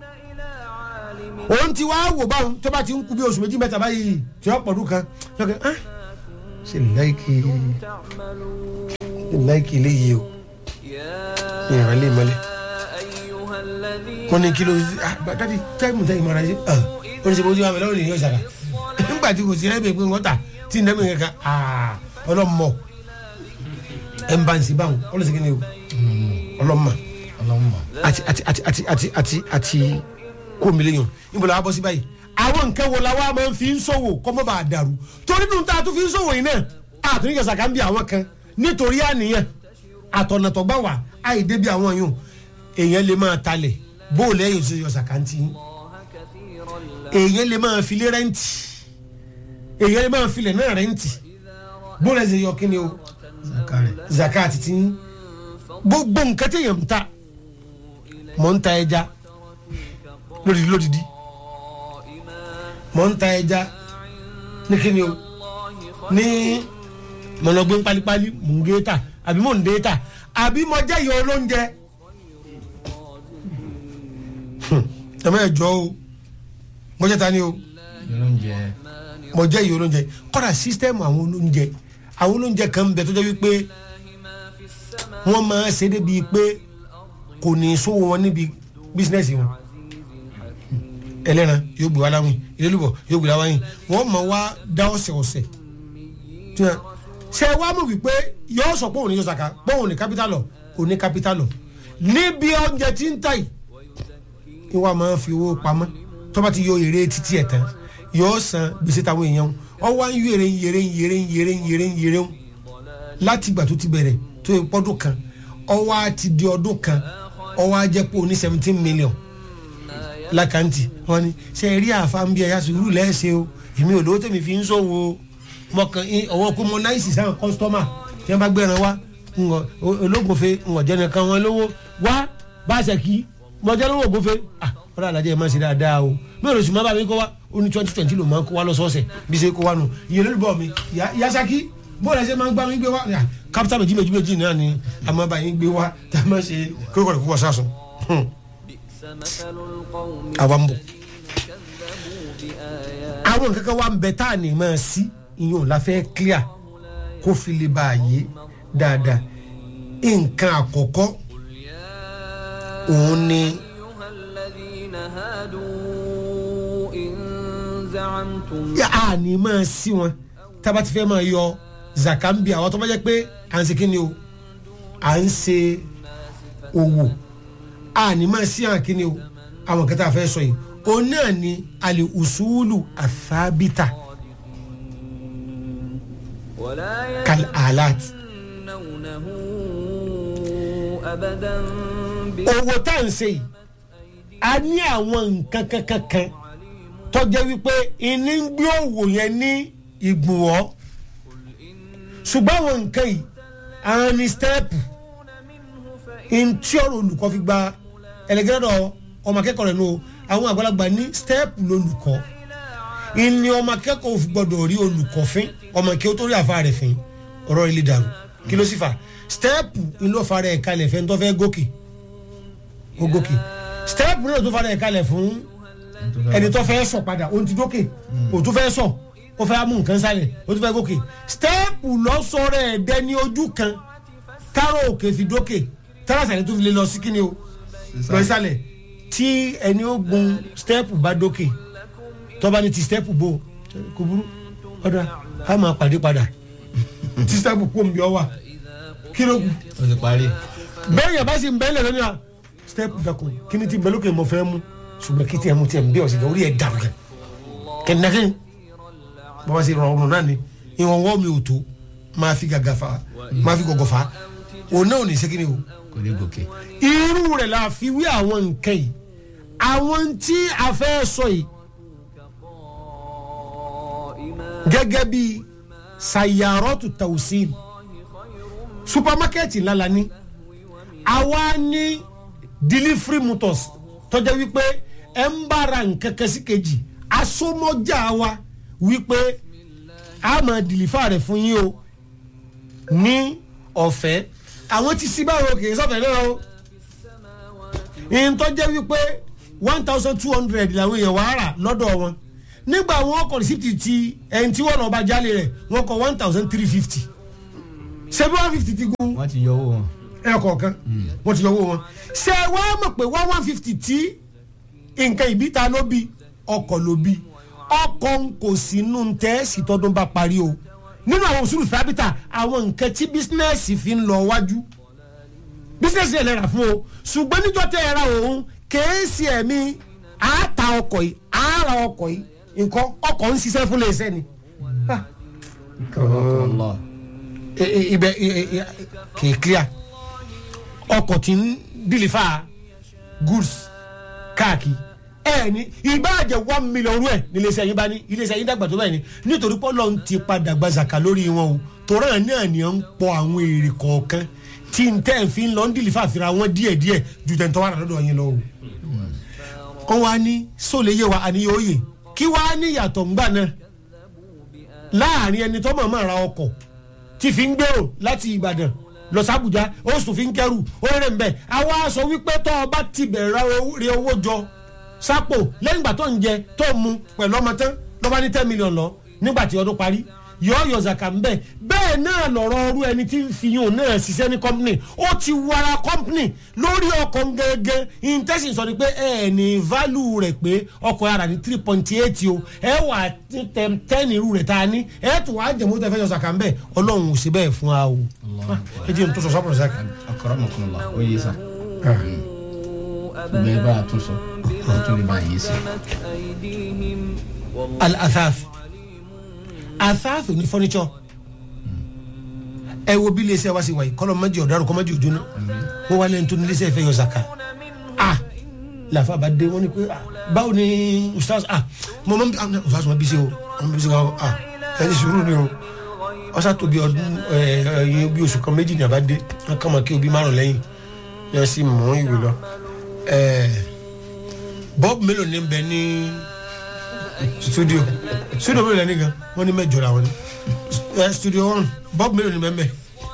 òun ti wá wò báwọn tó bá ti ń kú bí oṣù méjì mẹ́ta báyìí tí wọ́n pọ̀dún kan lọ́kẹ́ ah ṣe láìkì تعملون láìkì eléyìí o يا ìrìn lè mọ́lẹ̀ أيها الذين wọ́n ní kí ló ah dadi táìmù táìmù ara ṣe ah ó ní ṣe bójú wa mi lọ́wọ́ nìyẹn ṣàkà nígbà tí kò sí ẹ̀rẹ́ pé wọ́n tà tí ń dẹ́mi kankan ah ọlọ́mọ ẹ̀ ń bá ń sí báwọn ọlọ́sìn kí ni o ọlọ́mọ ọlọ́mọ àti àti àti àti àti àti àti kó mílíọ̀nù níbo la wá bọ́ sí báyìí àwọn nǹkan wo la wá máa ń fi ń ṣòwò kọ́ mọ́ bá a dàrú torí nínú tá a tún fi ń ṣòwò yìí náà àtúnyẹ kẹsà kan bí àwọn kan nítorí àníyàn àtọ̀nàtọ̀gbà wà àìdé bí àwọn yòó èèyàn lè máa talẹ̀ bóòlù ẹ̀yìn tó yọ sàkántì yín الله كثيرا لا èèyàn lè máa filé rẹ́ǹtì èèyàn lè máa filẹ̀ náà rẹ́ǹtì bóòlù ẹ̀sẹ̀ yọ kí ni o zakari zakat ti ń gbogbo nǹkan téèyàn ń ta mọ̀ ń ta ẹja lódìdí lódìdí mọ̀ ń ta ẹja ní kíni o ní mọ̀nàgbé pálípálí mò ń gé ta àbí mò ń dé ta àbí mo jẹ́ ìyọ̀ olóúnjẹ ẹ̀mọ́ ẹ̀jọ́ o mo jẹ́ ta ni o oúnjẹ mo jẹ́ ìyọ̀ olóúnjẹ kọ́ra sísítẹ́ẹ̀mù àwọn olóúnjẹ àwọn olóúnjẹ kan ń bẹ tó jẹ́ wípé wọ́n máa ṣe débi pé kò ní sówó wọn níbi bísínẹ́sì wọn ẹlẹ́ran yóò gbé wá láwìn ìlélùbọ̀ yóò gbé láwìn wọ́n máa wá dá ọ̀sẹ̀ ọ̀sẹ̀ tí wọ́n ṣe wá mọ̀ wípé yóò sọ pé òun ní yóò sàkà pé òun ní kápítálọ̀ òun ní kápítálọ̀ níbi oúnjẹ tí ń tà yìí ìwà máa fi owó pamọ́ tó bá ti yọ èrè títí ẹ̀ tán yóò san gbèsè táwọn èèyàn ọ wá ń yèrè ń yèrè ń yèrè ń yèrè ń yèrè ń yèrè ń láti ìgbà tó ti bẹ̀rẹ̀ tó yẹ pọ́dún kan ọwọ́ á ti di ọdún kan ọwọ́ á jẹ́ pé o ní seventeen million lákàntì wọn ni ṣe rí àfáàn bí ẹ̀yà sùúrù lẹ́ẹ̀ṣẹ̀ o èmi ò lówó tèmi fi ń ṣòwò o mọ̀kàn ọwọ́ pé mo náìsì sáwọn kọ́sítọ́mà tí wọ́n bá gbẹ̀ràn wá ńgọ̀ ológunfe ńgọ̀ jẹ́ nìkan wọn lówó wá bá a ṣe kí mọ̀jẹ́ lówó ògúnfe ah ọ̀rọ̀ àlàjẹ́ ẹ̀ máa ṣe dáadáa o bẹ́ẹ̀ lóṣù má bàa mi kó wá ó ní twenty twenty ló máa ń kó wá lọ́sọ̀ọ̀sẹ̀ bí ṣe kó wá nù ìyẹn lórí bọ̀ mi yasaki bóòlù ẹsẹ̀ máa ń gbá mi gbé wá kápítà méjì méjì méjì náà ni a máa bá yín gbé wá tá a máa ṣe kókò rẹ̀ kó wá sásùn. بئس مثل القوم àwa ń bọ̀ كذبوا بآيات àwọn nǹkan kan wà ń bẹ tá a ní máa sí ìyẹn ò la fẹ́ clear kó fi lè bá a yé dáadáa nǹkan àkọ́kọ́ òun ni أيها الذين هادوا إن زعمتم yà á ní máa sí wọn tába ti fẹ́ máa yọ zakambi àwọn tó bá jẹ́ pé à ń ṣe kí ni o à ń ṣe òwò a ní máa sí àwọn kí ni o àwọn kan tá a fẹ́ sọ yìí òun náà ni àlè usulu àfábítà ولا kal alat يتمنونه أبدا owó tá à ń ṣe yìí a ní àwọn nǹkan kankan kan tó jẹ́ wípé ìní ń gbé òwò yẹn ní ìgbùnwọ́ ṣùgbọ́n àwọn nǹkan yìí àwọn ní stẹ́ẹ̀pù ntí ọ̀rọ̀ olùkọ́ fi gba ẹlẹgẹrẹdọ ọmọ akẹ́kọ̀ọ́ rẹ̀ nù o àwọn àgbàlagbà ní stẹẹpù lolùkọ́ ìní ọmọ akẹ́kọ̀ọ́ fi gbọ́dọ̀ rí olùkọ́ fín ọmọ kí ó tó rí àfa rẹ̀ fín ọ̀rọ̀ ilé dàrú kí ló sì fà stẹẹpù ìlú ọ̀fà rẹ̀ kalẹ̀ fẹ́ tó fẹ́ gòkè ó gòkè stẹẹpù náà tó fa rẹ̀ kalẹ̀ fún ẹni tó fẹ́ sọ padà ó ti dókè ó tó fẹ́ sọ ó fẹ́ mú nǹkan sálẹ̀ ó tó fẹ́ gòkè stẹẹpù lọ́sọ̀rọ̀ ẹ̀dẹ́ ní ojú kan táró òkè fi dókè tárásàlẹ̀ tó fi lè lọ sí kíni o lọ sísàlẹ̀ tí ẹni ó gun stẹ́ẹ̀pù bá dókè tọ́ba ní ti stẹ́ẹ̀pù bò kò burú ọ̀dà á máa pàdé padà tí stẹ́ẹ̀pù kò ń bí ọ wà kí ló kù o ti parí bẹ́ẹ̀ yẹn bá sì ń bẹ́ẹ̀ lẹ̀ lónìí à stẹ́ẹ̀pù dàkún kí ni ti bẹ́ẹ̀ lókè mọ̀ fẹ́ mú ṣùgbọ́n kí tiẹ̀ mú tiẹ̀ ń bí ọ̀sìn kan orí ẹ̀ dàrú kẹ kẹ́ndẹ́kẹ́ bàbá sì rọrùn náà ni ìwọ̀n wọ́n mi ò tó máa fi gàgà fa máa fi gọ̀gọ̀ fa òun náà ò ní sẹ́kìnì o kò ní gòkè. irú rẹ̀ la fi wí àwọn nǹkan yìí àwọn tí a fẹ́ sọ yìí gẹ́gẹ́ bí sayarọ́tù tausin supamakẹ́ẹ̀tì ńlá la ní àwa ní delivery motors tọ́jà wípé ẹ̀ ń bára nǹkan kẹsí kejì asomọ́jà wa wípé a máa dìlífà rẹ̀ fún yín o ní ọ̀fẹ́ àwọn ti sí báwo kì í sọ̀fẹ́ náà o ìyẹn tó jẹ́ wípé one thousand two hundred làwọn èèyàn wàá rà lọ́dọ̀ wọn nígbà wọn kọ rìsíptì ti ẹni tí wọn lọ bá jálè rẹ̀ wọn kọ one thousand three fifty ṣebí one fifty ti gun wọ́n ti yọ owó wọn. ẹ kọ̀ọ̀kan wọ́n ti yọ owó wọn ṣe wàá mọ̀ pé one one fifty tí nǹkan ìbíta ló bí ọkọ̀ ló bí ọkọ̀ ń kò sínú tẹ́ẹ̀sì tọdún bá parí o nínú àwọn òṣùlù sábìtà àwọn nǹkan tí bísínẹ́sì fi ń lọ wájú bísínẹ́sì yẹn lẹ́ra fún o ṣùgbọ́n níjọ́ tẹ́ ẹ ra òun kèésì ẹ̀mí àáta ọkọ̀ yìí àárà ọkọ̀ yìí nǹkan ọkọ̀ ń ṣiṣẹ́ fún iléeṣẹ́ ni. Ah, Allah. e- e- ibẹ̀ e- e- e- kì í clear ọkọ̀ tí ń dìlífà goods káàkiri ẹ ní ìbáàjẹ́ one million rú ẹ̀ ní iléeṣẹ́ yín bá ní iléeṣẹ́ yín dàgbà tó bẹ́ẹ̀ ni nítorí pọ́lọ́ ń ti padà gba zaka lórí wọn o torí ẹ̀ náà ni ó ń pọ̀ àwọn èrè kọ̀ọ̀kan tí n tẹ́ ẹ̀ fi ń lọ ń dìlífà fira wọn díẹ̀díẹ̀ ju tẹ̀ ń tọ́wọ́ àdàlọ́dọ̀ yín lọ o wọ́n wá ní sóòlè yé wa àníyàn òye kí wàá ní ìyàtọ̀ ńgbà náà láàrin ẹni tó mọ̀ọ́mọ̀ ra ọkọ̀ tí fi ń gbèrò láti ìbàdàn lọ sàbújá ó sì fi ń kẹrù ó rẹ̀ ń bẹ̀ àwa sọ wípé tó o bá ti bẹ̀rẹ̀ rí owó jọ sápò lẹ́yìn ìgbà tó ń jẹ tó ń mu pẹ̀lú ọmọ tán lọ́ba ní ten million lọ nígbà tí ọdún parí yọ yọ zaka ń bẹ bẹ́ẹ̀ náà lọ̀rọ̀ ọrú ẹni tí ń fi yún náà ṣiṣẹ́ ní company ó ti wara company lórí ọkọ̀ gẹ́gẹ́ intention sọ ni pé ẹ ní value rẹ̀ pé ọkọ̀ ara ní three point eight o ẹ wà ten irú rẹ̀ tá a ní ẹ tún wàá jẹ̀mú tẹ fẹ́ yọ zaka ń bẹ ọlọ́run ò sí bẹ́ẹ̀ fún wa o ẹ jẹ́ n tó sọ sọ́kùnrin zaka. Akramakumullah ó yé sa. gbẹ bá a tún sọ ó tún lè bá a yé sí. al-athaf athaf ní furniture ẹ wo bí iléeṣẹ́ wa sì wáyé kọ́lọ́ mọ́jì ọ̀daràn kọ́ mọ́jì òjòna wọ́n wá lẹ́nu tó ní iléeṣẹ́ ìfẹ́ yọ zaka ah làfa bá dé wọ́n ní pé ah báwo ni ustaz ah mo mọ́ ah ustaz wọn bí sí o wọn bí sí o ah ẹ ní sùúrù ni o ọ̀sà tóbi ọdún ẹ ẹ bí oṣù kan méjì ní àbá dé wọn kàn máa kí obi márùn lẹ́yìn yẹn sì mú ìwé lọ ẹ bọ́ọ̀bù mélòó ní bẹ ní studio studio mélòó lẹ́ni gan wọ́n ní mẹ́jọ làwọn ní ẹ studio one bọ́ọ̀bù mélòó ní bẹ́ẹ̀ bẹ́ẹ̀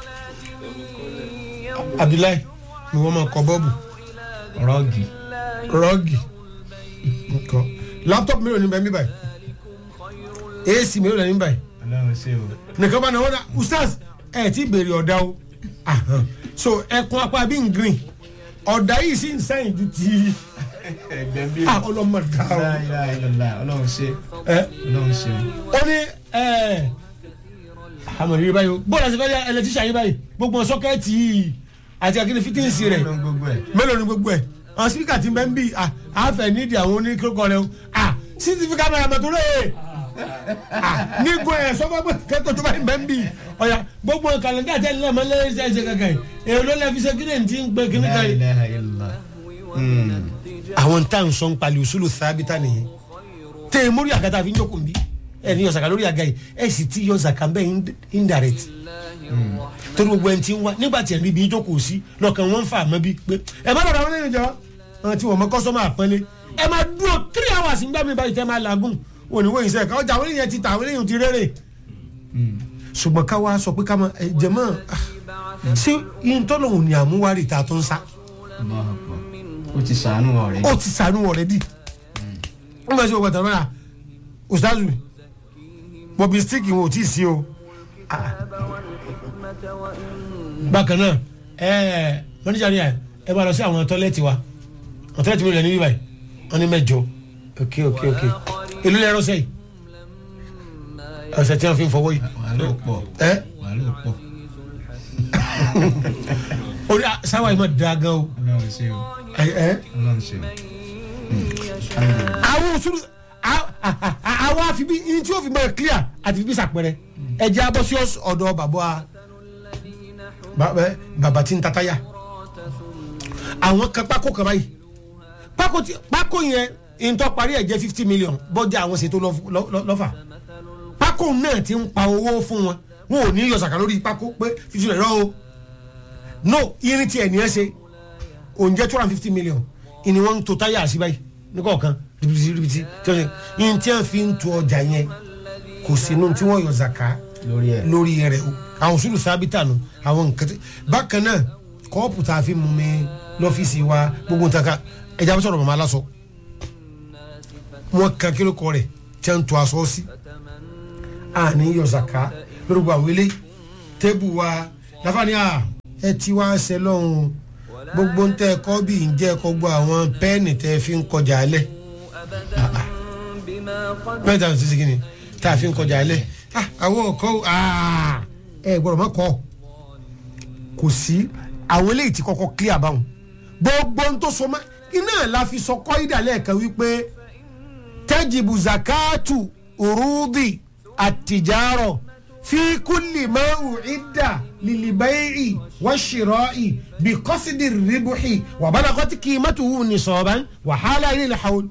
abdullahi ni wọ́n máa kọ bọ́ọ̀bù rọ́ọ̀gì rọ́ọ̀gì nǹkan laptop mélòó ní bẹ́ẹ̀ mi báyìí ac mélòó lẹ́ni báyìí ọlọ́run ṣe o. nìkan bá náà wọ́n dà ustaz ẹ̀ tí béèrè ọ̀dà o Ahan. so ẹkùn apá bí n green ọ̀dà yìí sì ń sẹ́yìn ju ti ẹgbẹ́ bí ah ọlọ́mọ dá o láìláìlọ́lá ọlọ́run ṣe ẹ ọlọ́run ṣe o. ó ní ẹ àmọ̀ rí báyìí o bóòlù àti fẹ́ẹ́ ẹlẹtíṣà yìí báyìí gbogbo sọ́kẹ́ẹ̀tì yìí àti akíní fítíǹsì rẹ̀ ọlọ́run gbogbo ẹ̀. mélòó ni gbogbo ẹ̀ àwọn sípíkà ti bẹ́ẹ̀ ń bì à àfẹ́ nídìí àwọn oníkókó rẹ̀ o à cctv kámẹ́rà mẹ́tò rẹ̀ à nígbò ẹ̀ sọ́kọ́ pé kẹ́kọ̀ọ́ tó bá ń bẹ́ẹ̀ ń bì ọ̀yà gbogbo kàlẹ́ndà tẹ́ ń lẹ́mọ lẹ́sẹ̀ ẹ̀ṣẹ̀ kankan yìí èrò ló lẹ́ fi ṣe kíni ti ń pè kíní kan yìí. láìláìlọ́lá. àwọn tá à ń sọ ń pali òṣùlù sábìtà nìyẹn tẹ ẹ mórí àgàtà fi ń jókòó nbí ẹ ní yọsàkà lórí àga yìí ẹ sì ti yọsàkà bẹ́ẹ̀ indirect torí gbogbo ẹni tí ń wá nígbà tí ẹ rí ibi jókòó sí lọ́kàn wọn ń fà mọ́ bí pé ẹ má dọ̀dọ̀ àwọn ènìyàn jọ àwọn tí wọ́n mọ kọ́sọ́mọ́ àpọ́nlé ẹ máa dúró three hours ń gbá mi báyìí tẹ́ máa làágùn òníwó yìí sẹ́ẹ̀ká ọjà àwọn ènìyàn ti tà àwọn ènìyàn ti rere ṣùgbọ́n ká wá sọ pé ká máa ẹ jẹ mọ́ ṣé yín tọ́lọ̀ òní àmúwárí ta tó ń sá Allahu Akbar. ó ti sàánú ọ̀rẹ́. ó ti sànú ọ̀rẹ́dì wọ́n bá ṣe ọgbà tàbí náà ustazu bobby stick wọn ò tí ì sí o Ah. bákan náà ẹ mọ́níjà ni ẹ ẹ bá lọ sí àwọn tọ́lẹ́tì wa àwọn tọ́lẹ́tì mi rẹ̀ ní bíbáyìí wọ́n ní mẹ́jọ ok ok ok èló lẹ́rọ sẹ́yìn ọ̀sẹ̀ tí wọ́n fi ń fọwọ́ yìí wàhálà ò pọ̀ ẹ wàhálà ò pọ̀ orí sáwà yìí má da gan o ọlọ́run ṣe o ẹ ẹ ọlọ́run ṣe o. يشاء àwọn òṣèlú a- a- a- àwọn àfibí ní tí ó fi máa clear àti fi bí sàpẹrẹ ẹjẹ abọ́ sí ọ̀s- ọ̀dọ̀ bàbá الذين ba- ẹ, bàbá tí ń tataya àwọn kan pákó kan báyìí pákó tí- pákó yẹn ìtọ́ parí ẹ̀ jẹ́ fifty million bọ́jà àwọn ṣètò lọ́- lọ́- lọ́- lọ́fà pákó náà ti ń pa owó fún wọn wọn ò ní yọ sàkà lórí pákó pé fífi rẹ̀ rọ́ o no irin tí ẹ̀ ní ẹ ṣe òǹjẹ́ two hundred and fifty million ìní wọn ń to táyà sí báyìí ní kọ̀ọ̀kan ribiti ribiti tí wọ́n ṣe ìyẹn tí wọ́n fi ń tu ọjà yẹn kò sínú tí wọ́n yọ zaka lórí ẹ̀ lórí rẹ̀ o àwọn sùúrù sábìtà nù àwọn nǹkan tí bákan náà kọ́ọ̀pù tá a fi mú mi lọ́fíìsì wa gbogbo nǹkan ká ẹja bá sọ̀rọ̀ màmá aláṣọ wọn kan kí ló kọ rẹ̀ tí wọ́n ń to aṣọ sí àní yọ zaka lórí gbogbo àwọn ilé tébù wa láfààní à ẹ ti wá ṣe lọ́hùn gbogbo ń tẹ́ ẹ̀kọ́ bí ń jẹ́ ẹ̀kọ́ gbọ́ àwọn pẹ́ẹ́nì tẹ́ fi ń kọjá alẹ́ أبدا بما قد mẹ́ta ní sísè kìíní tá a fi ń kọjá alẹ́ Ah, àwọn ọkọ ah, ẹ gbọ́dọ̀ má kọ́ kò sí àwọn eléyìí ti kọ́kọ́ clear báwọn gbogbo ń tó so mọ́ iná la fi sọ kọ́ ìdálẹ́ kan wípé tẹ́jìbù zakatu urudi àtijárọ̀ fi kúlì máa ń ìdá lìlìbẹ́ẹ̀rì wáṣírọ́ọ̀ì bí kọ́sídìí rìbùhì wàbálàkọ́tì kì í mọ́tò wù ní sọ̀ọ́bán wàhálà ilé ìlàhàwọ́lù.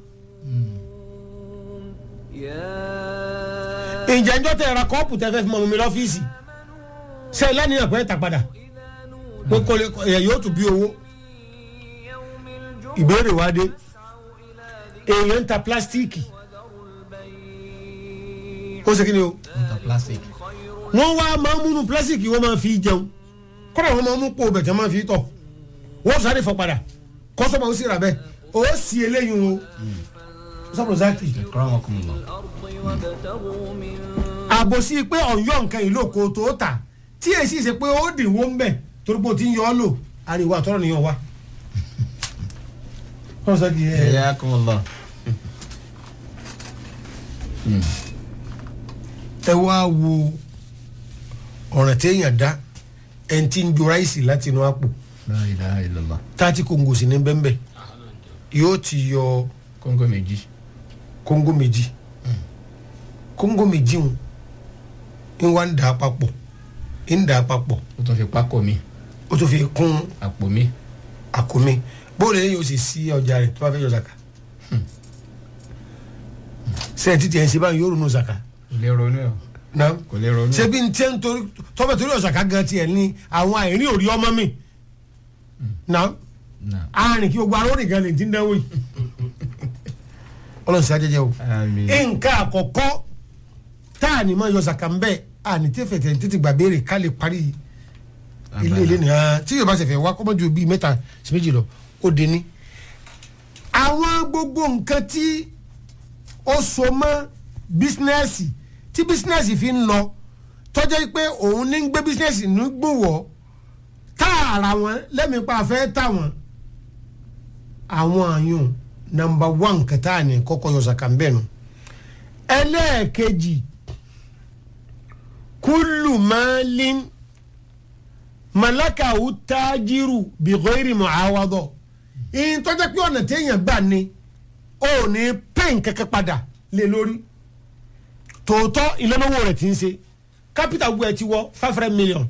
يا ǹjẹ́ njọ́ tẹ̀ ra kọ́ọ̀pù tẹ́ fẹ́ fi mọ mi lọ́fíìsì ṣe lẹ́ni ẹ̀kọ́ ẹ̀ ta padà pé kò lè ẹ̀ yóò tún bí owó يوم الجمعة ìbéèrè wa dé اسعوا إلى èèyàn ń ta pílásítíìkì ذروا البيع ó ṣe kí ni o nta plastic wọ́n wá máa ń múnú pílásítíìkì wọ́n máa fi jẹun kọ́dà wọ́n máa ń mú pò bẹ̀tẹ̀ máa fi tọ̀ wọ́n sáré fọ padà kọ́sọ́mọ̀ ó sì rà bẹ́ẹ̀ ó sì eléyìí o sọ́pọ̀ zákì ìkọ́ra wọn kò mọ̀ lọ. الأرض وابتغوا من àbòsí pé ọ̀yọ́ nǹkan ìlú òkò tó tà tí èsì ṣe pé ó dìwó ń bẹ̀ torí pé o ti ń yọ ọ́ lò àríwá àtọ́rọ̀ nìyẹn wá. wọ́n sọ kì í ẹ̀ ẹ̀yà kò mọ̀ lọ. ẹ wá wo ọ̀ràn téèyàn dá ẹni tí ń jo ráìsì láti inú àpò la ilaha illallah. táàtì kòǹgò sí ní bẹ́ńbẹ́ yóò ti yọ kóńgò méjì. kóńgò méjì kóńgò méjì ń ń wá ń dà á papọ̀ ń dà á papọ̀ ó tún fi pákó mi ó tún fi kún àpò mi. àkómi bóòlù yẹn yóò sì sí ọjà rẹ̀ tó bá fẹ́ yọ zaka sẹ́yìn títí ẹ̀ ń ṣe báyìí yóò ronú zaka kò lè ronú ẹ̀ náà kò lè ronú. ṣebí ń tẹ́ ń torí tọ́bẹ̀ torí ọ̀sàká gan tiẹ̀ ní àwọn àìrí òrí ọmọ mi náà Náà. àárín kí gbogbo aróòrìn gan lè ti ń dánwò yìí ọlọ́run sí ajẹ́jẹ́ o àmín. nǹkan àkọ́kọ́ tá a ní mọ́ yọ zaka ń bẹ́ a ní tẹ́fẹ̀ tẹ̀ títí gbà béèrè ká lè parí ilé ilé nìyẹn tí yóò bá ṣẹ̀fẹ̀ wá kọ́mọ́ ju bíi mẹ́ta sí méjì lọ ó dé ní. àwọn gbogbo nǹkan tí ó so mọ́ bísínẹ́sì tí bísínẹ́sì fi ń lọ tọ́jọ́ pé òun ní ń gbé bísínẹ́sì ní gbòwọ́ tààrà wọn lẹ́mìí pa fẹ́ tà wọ́n àwọn àyùn nàmbà wán kẹta ni kọ́kọ́ yọ zaka ń bẹ̀ nù ẹlẹ́ẹ̀kejì kúlù máàlín malakawu tájírù bìgọ́rì muawadọ̀ ìyìn tó jẹ́ pé ọ̀nà téèyàn gbà ni ó ní pẹ́ǹ kẹ́kẹ́ padà lé lórí tòótọ́ ìlànàwó rẹ̀ ti ń ṣe capital gbogbo ẹ̀ ti wọ five hundred million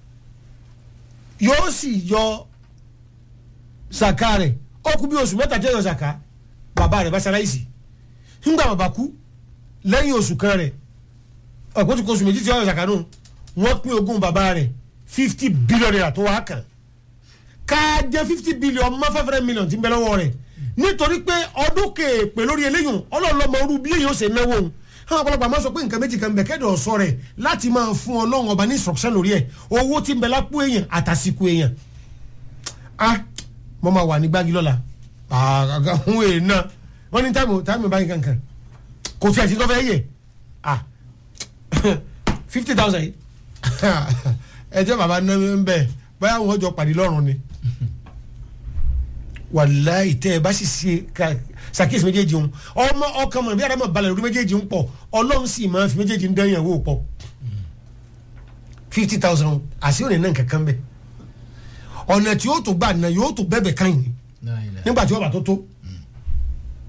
yóò sì yọ zaka rẹ̀ ó kú bí oṣù mẹ́ta jẹ́ yọ zaka bàbá rẹ̀ bá ṣaláìsì ńgbà bàbá kú lẹ́yìn oṣù kan rẹ̀ ọ̀pọ̀ tó kọ oṣù méjì tí wọ́n yọ zaka nù wọ́n pín ogún bàbá rẹ̀ fifty billion naira tó wá kàn ká jẹ́ fifty billion mọ́ five hundred million tí ń bẹ lọ́wọ́ rẹ̀ nítorí pé ọdún kéèpé lórí eléyìí ọlọ́ọ̀lọ́mọ orú bí èyí ó ṣe náwó òun àwọn ọ̀pọ̀lọpọ̀ àmọ́ sọ pé nǹkan méjì kan bẹ̀ kẹ́dọ̀ sọ rẹ̀ láti máa fún ọlọ́run ọba ní instruction lórí ẹ̀ owó tí ń bẹ lápò èèyàn àtàsìkò èèyàn ah mo máa wà ní gbági lọ́la àgàgà ń wèé náà wọ́n ní táìmù táìmù báyìí kankan kò tí a ti tọ́fẹ́ yẹ ah fifty thousand yìí ẹjọ́ bàbá náà ń bẹ̀ báyà wọ́n jọ pàdé lọ́rùn ni wàláì tẹ́ ẹ bá sì ṣe ká ṣàkíyèsí méjèèjì ń ọmọ ọkàn mọ̀ bí adama balẹ̀ lórí méjèèjì ń pọ̀ ọlọ́run sì máa fi méjèèjì ń dẹ́yìn ẹ̀wò pọ̀ fifty thousand àti òní náà kankan bẹ́ẹ̀ ọ̀nà tí yóò tó gbà náà yóò tó bẹ́ẹ̀ bẹ́ẹ̀ kan yìí La ilaha. nígbà tí ọba tó tó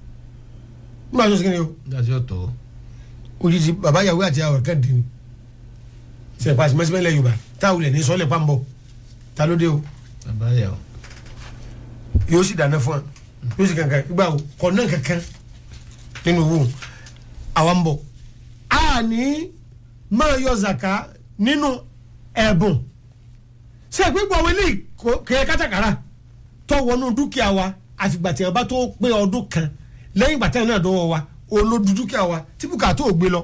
nígbà tó ṣe kí ni o nígbà tí ó tó òjijì bàbá yàwó àti àwọn kẹ́ndì ni sẹ̀pà àti mẹ́sìmẹ́lẹ̀ yorùbá táwọn ilẹ̀ ní sọ́lẹ̀ pàmbọ̀ ta ló dé o bàbá yà ó yóò sì dáná fún wa yóò sì kankan gbà o kọ̀ náà kankan nínú owó àwa ń bọ̀ a ní máa yọ zaka nínú ẹ̀bùn ṣé ìpínpọ̀ àwọn eléyìí kò- kẹ́ kátàkárà tó wọnú dúkìá wa àfìgbà tí wọn bá tó pé ọdún kan lẹ́yìn ìgbà tẹ́lẹ̀ náà dọ́wọ́ wa olódù dúkìá wa tí bùkátà ò gbé lọ.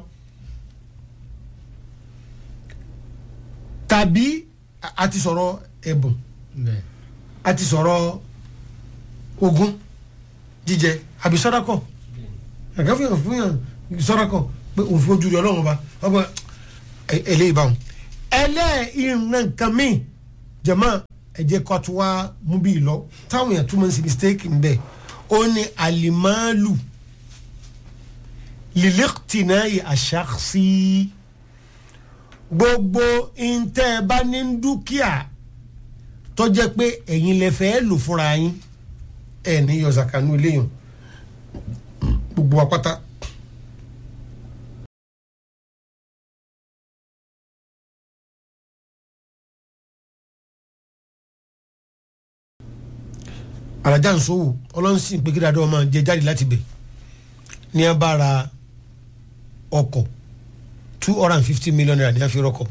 tàbí a- a ti sọ̀rọ̀ ẹ̀bùn bẹ́ẹ̀ a ti sọ̀rọ̀ ogún jíjẹ àbí sọ́dọ̀kọ̀ ẹ̀ka fún yàn fún yàn sọ́dọ̀kọ̀ pé òun fi ojú rí ọlọ́run ọba ọgbà eléyìí báwọn. ẹlẹ́ẹ̀ìrìn nǹkan míì jẹ̀mọ́ ẹ̀jẹ̀ kọ́ tó wá mú bí lọ táwọn èèyàn túmọ̀ sí mistake ń bẹ̀ ó ní alimalu liliktinayi aṣaxi gbogbo ntẹ́ bá ní dúkìá tó jẹ́ pé ẹ̀yin lẹ fẹ́ lò fúnra yín ẹ̀ ní yọ zakanu eléyàn gbogbo wa pátá. alájà nsòwò ọlọ́nsìn pé kí dáadọ́ máa jẹ jáde láti bẹ̀ ní a bá ra ọkọ̀ two hundred and fifty million naira ní a fi rọkọ̀.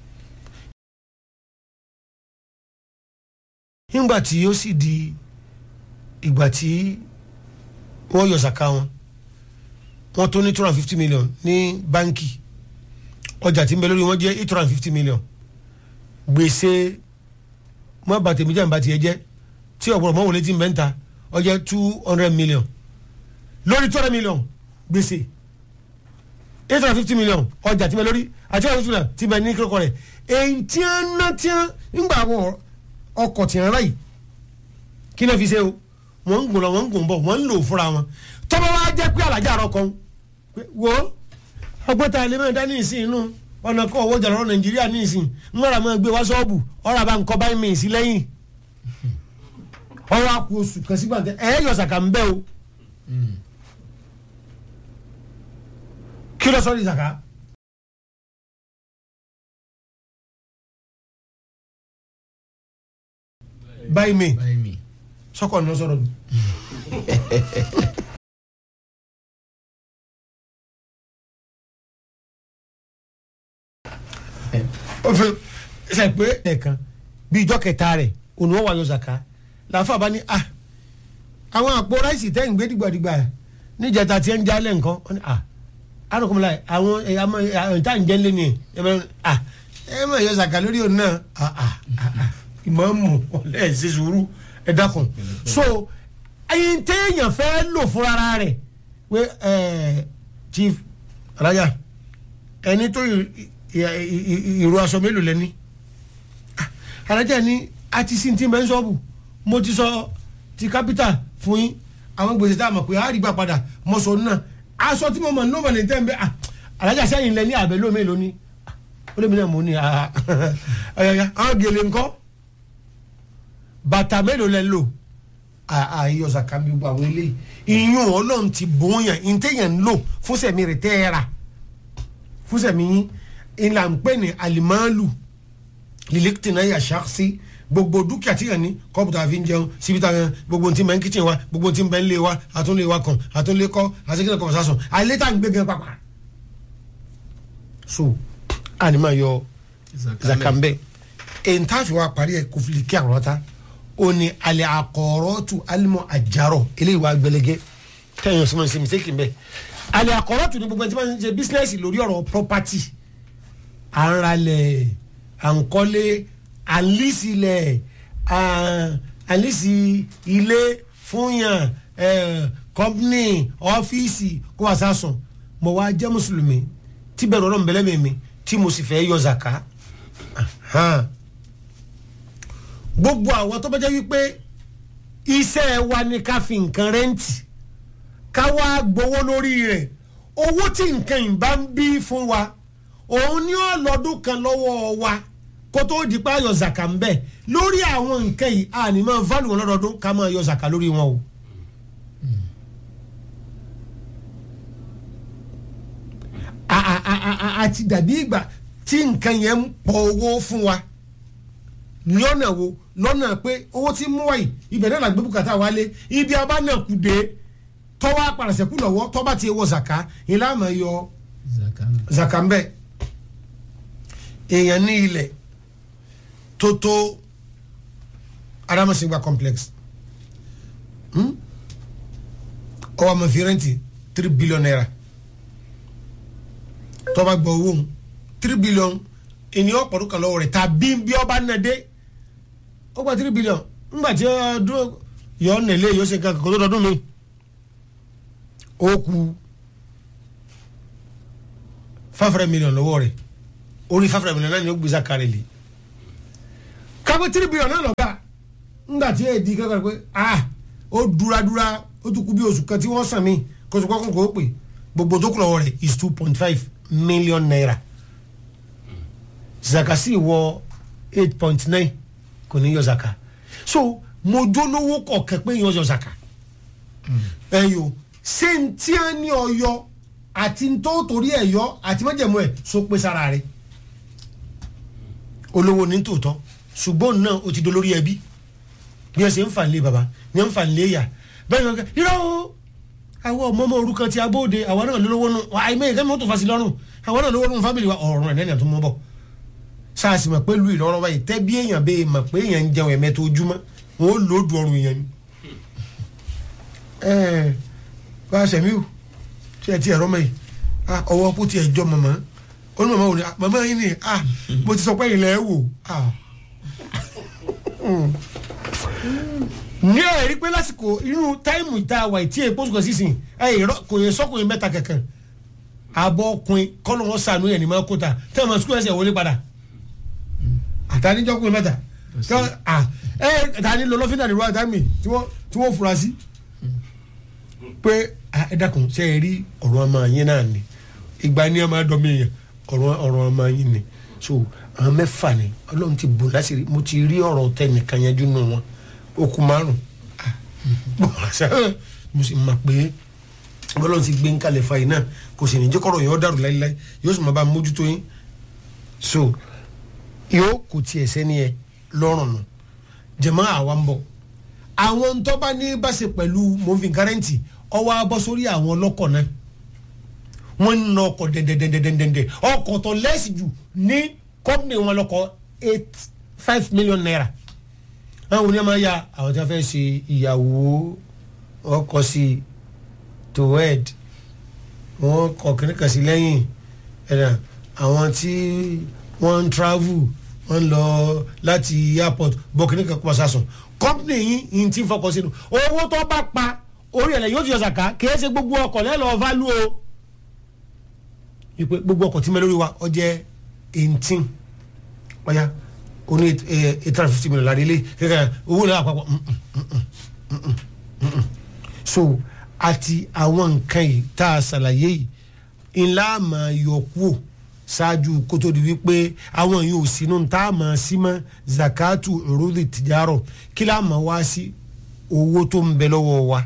nígbà tí ó sì di ìgbà tí wọ́n yọ sàká wọn wọ́n tó ní two hundred and fifty million ní báńkì ọjà tí ń bẹ lórí wọn jẹ́ eight hundred and fifty million gbèsè mọ́ bàtẹ́ méjì àǹbá tiẹ̀ jẹ́ tí ọ̀pọ̀lọpọ̀ mọ́ wọlé tí ń bẹ́ ń ta ọjọ́ two hundred million lórí two hundred million gbèsè eight hundred and fifty million ọjà tí ń bẹ lórí àti two hundred and fifty million tí ń bẹ ní kíkọ́ rẹ̀ èyí tí ń ná tí ń nígbà wọ̀ ọkọ̀ tí ń rà yìí kí ló fi ṣe o wọ́n ń gùn lọ wọ́n ń gùn bọ̀ wọ́n ń lò fúnra wọn tọ́mọ wa jẹ́ pé alájà rọ kan wo ọgbọ́ta ilé mẹ́ta ní ìsìn inú ọ̀nà kọ́ owó jàlọ́ nàìjíríà ní ìsìn ń wọ́n máa gbé wá sọ́ọ̀bù ọ̀rọ̀ àbá nǹkan báyìí mìíràn sí lẹ́yìn ọwọ́ àpò oṣù kan sígbà tẹ ẹ̀ yọ sàkà ń bẹ́ o kí ló sọ ní sàkà. báyìí mi báyìí mi sọkọ ní sọ̀rọ̀ mi. ó fi ṣe pé ẹ̀kan bí ìjọ kẹta rẹ̀ òun wọ́n wà yọ zaka làáfà bá ní ah àwọn àpò ráìsì tẹ́ ń gbé dìgbàdìgbà níjẹta tí ń jálẹ̀ nǹkan wọ́n ní ah anukumula àwọn ẹ̀yà mọ̀ ẹ̀yà tá à ń jẹ́ lé ní ẹ̀ mọ̀ ah ẹ̀ mọ̀ yọ zaka lórí òun náà ah ah ah ìmọ̀ọ́mù ọ̀lẹ́ ṣe sùúrù ẹ̀ dákun so ẹyin téèyàn fẹ́ lò fúnra rẹ̀ pé ẹ̀ chief alájà ẹni tó ìró aṣọ mélòó lẹ́ni alájà ni a ti sin tí ń bẹ́ ń sọ́ọ̀bù mo ti sọ ti kápítà fún yín àwọn gbèsè tá a mọ̀ pé a rí gbà padà mọ̀ sọ náà aṣọ tí mo mọ̀ ní ọmọ ní tẹ́ ń bẹ́ alájà sẹ́yìn lẹ́ni àbẹ̀ lómi lónìí ó lè mi náà mo ní ọ̀yọ̀yà àwọn gèlè ńkọ́ bàtà mélòó lẹ́ ń lò àyọ sàkàmì gbogbo àwọn eléyìí ìyún ọlọ́run ti bóyá ìtẹ̀yàn ń lò fúnṣẹ̀mí rẹ̀ tẹ́ ẹ rà fúnṣẹ̀mí yín ìlà ń pè ní alimalu liliktina ya ṣaksi gbogbo dúkìá tí yàn ní kọ́pù tá a fi ń jẹun síbi tá a yàn gbogbo tí ń bẹ ń kíchìn wa gbogbo tí ń bẹ ń lé wa àtúnlé wa kàn àtúnlé kọ́ àtúnlé kọ́ sásùn àlẹ́ tá à ń gbé gan pàpà. so àní máa yọ zakambe èyí tá a fi wá parí ẹ kò fi lè kí àwọn ọ̀tá ó ní alẹ́ àkọ́rọ́tù alimọ̀ àjàrọ̀ eléyìí wá gbẹlẹ́gẹ́ kẹ́yìn ọ̀sán ṣe mistake bẹ́ẹ̀ alẹ́ àkọ́rọ́tù ní gbogbo ẹni tí wọ́n ń ṣe business lórí ọ̀rọ̀ property à ń ralẹ̀ à ń kọ́lé à ń lísìlẹ̀ à ń lísì ilé fúnyàn company ọ́fíìsì kó wá sásùn mo wá jẹ́ mùsùlùmí tí bẹ̀rù ọlọ́run bẹ̀lẹ́ mi mi tí mo sì fẹ́ yọ zaka gbogbo àwọn tó bá jẹ́ wípé iṣẹ́ wa ni ká fi nǹkan rẹ́ǹtì ká wá gbowó lórí rẹ̀ owó tí nǹkan ìbá ń bí fún wa òun ní ọlọ́dún kan lọ́wọ́ wa kó tó di pa yọ zaka ń bẹ̀ lórí àwọn nǹkan yìí a ní máa válù wọn lọ́dọọdún ká máa yọ zaka lórí wọn o. a- àti dàbí ìgbà tí nǹkan yẹn ń pọ̀ owó fún wa lọ́nà wo lọ́nà pé owó tí ń mú wáyé ibẹ̀ náà làgbé bùkátà wálé ibi abánàkùdé tọ́wọ́ apàràṣẹ́kù lọ́wọ́ tọ́ba ti wọ zaka ìlànà yọ zakana zaka ń bẹ èèyàn ní ilẹ̀ tó tó adamasingba complex hmm? ọwọ́ àmọ́ fi rẹ́ǹtì three billion naira tọ́ba gbọ́ owó ń three billion ènìyàn ọ̀pọ̀lọpọ̀ kan lọ́wọ́ rẹ̀ tàbí bí ọba náà dé ó gba three billion ńgbà tí ọdún yọ ọ́ nílé yóò ṣe kankan kó tó dọdún mi ó kú five hundred million lọ́wọ́ rẹ̀ orí five hundred million náà ni ó gbèsè àkàrẹ̀ lé kápẹ́ three billion náà lọ́gbà ńgbà tí èdè kankan pé ah ó dúradúra ó tún kú bí oṣù kan tí wọ́n sàn mí kó tó kọ́kọ́ kó pè gbogbo tó kù lọ́wọ́ rẹ̀ is two point five million naira zaka sì wọ eight point nine kò ní yọ zaka so mo jólówó kọ̀ọ̀kan pé yọ zaka ẹ̀yọ́ ṣé n tí a ní ọyọ àti n tó torí ẹ̀ yọ àti májẹ̀mú ẹ̀ so pé sára rẹ̀ olówó ní tòótọ́ ṣùgbọ́n náà o ti dolórí ẹbí bí ẹ ṣe ń fà ń lé baba ní ń fà ń lé yà bẹ́ẹ̀ ni wọ́n irọ́ o àwọn ọmọ ọmọ orúkọ ti abóde àwọn náà lówó nù àìmọye kẹ́mi mọ́tò fasi lọ́rùn àwọn náà lówó nù fámìlì wa ọ̀rùn ẹ̀ nẹ́ẹ̀nì àtúmọ̀ bọ̀ sáàsì mọ̀ pé lu ìlọrọ báyìí tẹ́ bí èèyàn bẹ́ẹ̀ mọ̀ pé èèyàn ń jẹun ẹ̀mẹ́ta ojúmọ́ wọn ó lòódù ọrùn èèyàn ni. ẹ̀ẹ́ bá a sẹ̀mí o tí ẹ ti ẹ̀rọ mọ̀ yìí ah, ọwọ́ kó tiẹ̀ jọ mọ̀mọ́ ó ní mọ̀mọ́ wò ni ah, mọ̀mọ́ yìí ni ah, mo ti sọ pé ilẹ̀ ẹ̀ wò ah. ní ẹ̀rí pé lásìkò inú táìmù ìta wà tí èèpo sùkọ̀ sísìn ẹ̀ kò yẹ sọ́kùnrin mẹ́ta kankan àbọ̀ ọkùnrin kọ́lọ́ wọn sànú ẹ̀ ní máa kó ta tẹ́ ẹ̀ máa sukú ẹsẹ̀ wọlé padà àtàníjọ́kùnrin mẹ́ta tọ́ à ẹ̀ tani lọ lọ́fíìnà nìlú àtàmì tí wọ́n tí wọ́n fura sí pé ah, ẹ dákun ṣe é rí ọ̀rọ̀ ọmọ yín náà ni ìgbà ni ẹ máa dọ̀ mí yẹn ọ̀rọ̀ ọ̀rọ̀ ọmọ yín ni so àwọn mẹ́fà ni ọlọ́run ti bò láṣìírí mo ti rí ọ̀rọ̀ tẹnìkan yanjú nù wọn okùn márùn ah, mo sì mọ̀ pé ọlọ́run ti gbé ń kalẹ̀ fa yìí náà kò sì ní jẹ́ kọ́rọ̀ yẹn ó dàrú láíláí yóò sì máa bá mójútó yín so yóò kò tiẹ̀ sẹ́ni ẹ lọ́rùn nù jẹ̀mọ́ àwa ń bọ̀ àwọn tó bá ní bá ṣe pẹ̀lú moving currency ọwọ́ abọ́ sórí àwọn ọlọ́kọ̀ náà wọ́n ń na ọkọ̀ dẹ̀dẹ̀dẹ̀dẹ̀dẹ̀dẹ̀ ọkọ̀ tó lẹ́sì jù ní company wọn lọ́kọ̀ eight five million naira àwọn oníyàn máa ya àwọn tí wọ́n fẹ́ ṣe ìyàwó ọkọ̀ sí to wed wọ́n kọ̀ kìnnìkan sí lẹ́yìn ẹ̀dá àwọn tí wọ́n ń travel wọ́n ń lọ láti airport bọ̀ kìnnìkan kọ́ sásùn company yín yín ti ń fọkàn sínú owó tó bá pa orí ẹ̀ lẹ́yìn ó ti yọ sàká kì í ṣe gbogbo ọkọ̀ lẹ́lọ́ value o ìpè gbogbo ọkọ̀ tí mẹ́ lórí wa ọ jẹ́ eighteen ọ̀ya o ní eight hundred and fifty million lára ilé kẹ́kẹ́ owó náà àpapọ̀ mm, mm, mm, mm, mm, mm, mm. so àti àwọn nǹkan yìí tá a ṣàlàyé yìí ńlá máa yọ kúò ṣáájú kó tó di wípé àwọn yìí ò sínú tá a máa sí mọ́ zakatu urudi tijaro kí lá máa wá sí owó tó ń bẹ lọ́wọ́ wa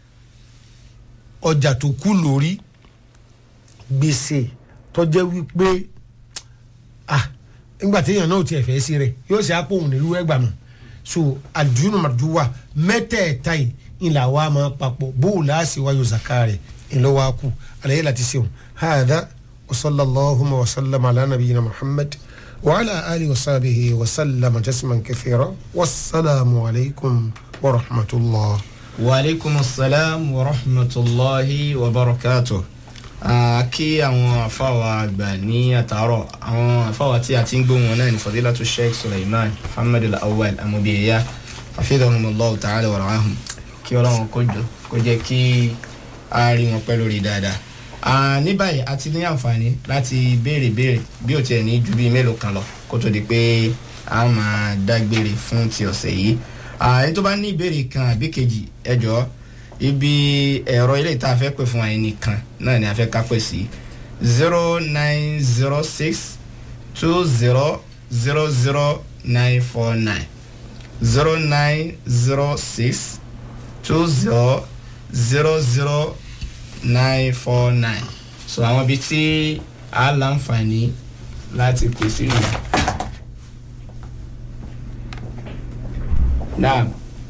ọjà tó kú lórí gbèsè tó jẹ́ wípé ah nígbà téèyàn náà ò tiẹ̀ fẹ́ sí rẹ̀ yóò ṣe àpòhùn nílùú ẹgbàá mọ̀ so àdúnú màdúwà mẹ́tẹ̀ẹ̀ta yìí ńlá wa máa papọ̀ bóòlù àṣì wáyò zaka rẹ̀ ńlọ́wọ́ akú àlàyé láti ṣeun hàdá وصلى اللهم وسلم على نبينا محمد وعلى آله وصحبه وسلم تسما كثيرا والسلام عليكم ورحمة الله waaleykum salaam wa rahmatulahi wa barakatuh kí àwọn afáwa àgbà ní àtàárọ̀ àwọn afáwa tí a ti ń gbóhùn wọn náà ní fadilatu sheikh suleiman muhammed al-awwal amubiya hafidhahumullahu ta'ala wa rahum kí ọlọ́run kó jọ kó jẹ́ kí a rí wọn pẹ́ lórí dáadáa ní báyìí a ti ní àǹfààní láti béèrè béèrè bí ó tiẹ̀ ní ju bíi mélòó kan lọ kó tó di pé a máa dágbére fún ti ọ̀sẹ̀ yìí ẹni tó bá ní ìbéèrè kan àbí kejì ẹ jọ̀ọ́ ibi ẹ̀rọ ilé ìta fẹ́ pè fún ẹni kan náà ni a fẹ́ ká pè sí zero nine zero six two zero zero zero nine four nine zero nine zero six two zero zero zero nine four nine so àwọn ibi tí á láǹfààní láti pèsè rẹ̀. náà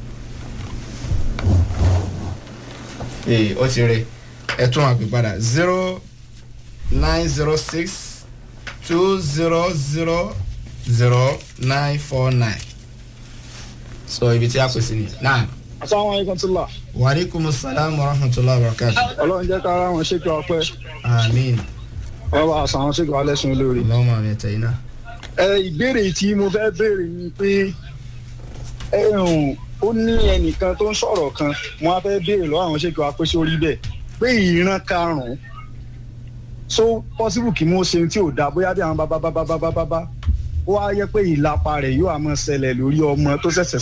ee ó ti rí ẹ tún àpè padà zero nine zero six two zero zero zero nine four nine so ibi tí a pèsè ni náà asalaamualeykum tula wàlíkùmù sàlámù rahmatulahi wabarakatu ọlọ́run jẹ́ ká ara wọn ṣètò ọpẹ́ amiin wọ́n bá aṣọ àwọn ṣètò alẹ́sùn lórí. lọ́wọ́ àmì ẹ̀tẹ̀ iná. ẹ ìbéèrè tí mo fẹ́ béèrè ni pé ẹ hùn ó ní ẹnìkan tó ń sọ̀rọ̀ kan mo á fẹ́ béèrè lọ́wọ́ àwọn ṣètò apẹ́ sórí bẹ́ẹ̀ pé ìran karùn-ún so possible kí mo ṣe tí ò dáa bóyá bí àwọn bábá bábá bábá bábá ó wá yẹ pé ìlapa rẹ̀ yóò àmọ́ ṣẹlẹ̀ lórí ọmọ tó ṣẹ̀ṣẹ̀